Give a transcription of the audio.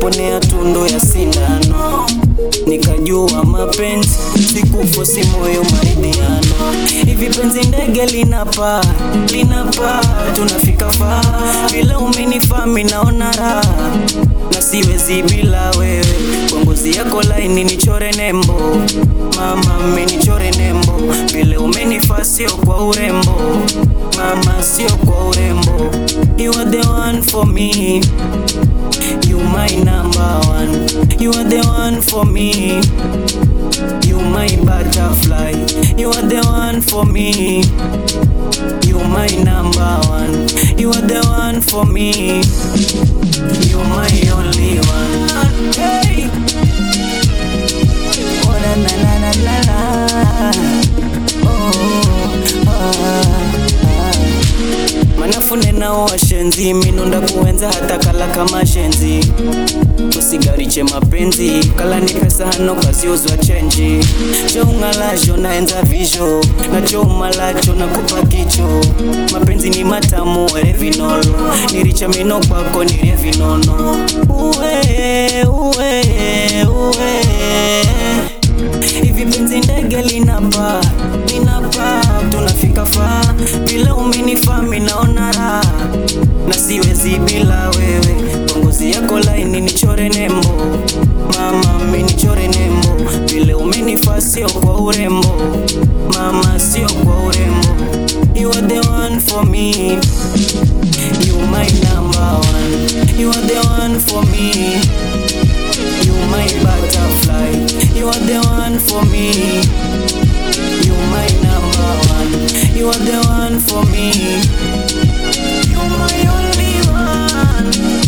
nikaponea tundu ya sindano nikajua mapenzi sikufosi moyo maridhiano hivi penzi ndege linapaa linapaa tunafika faa vile umenifami naona raha na siwezi bila wewe kwa ngozi yako laini nichore nembo mama mmenichore nembo vile umenifaa sio kwa urembo mama sio kwa urembo you are the one for me You my number one. You are the one for me. You my butterfly. You are the one for me. You my number one. You are the one for me. You my only one. Hey. Oh na na na na na na. Oh, ah, ah. manafune nao washenzi minunda kuenza hata kala kama shenzi usigariche mapenzi kala ni pesa hano kaziuzwa chenji choung'alacho naenza visho nachoumalacho nakupa kicho mapenzi ni matamu ere vinolo niricha mino kwako nirie vinono uwe uwe uwe hivi penzi ndege linapaa linapaa tunafika faa vile umenifami naona raha na siwezi bila wewe kwa ngozi yako laini nichore nembo mama mmenichore nembo vile umenifaa sio kwa urembo mama sio kwa urembo you are the one for me you my number one you are the one for me You my butterfly, you are the one for me. You my number one, you are the one for me. You my only one.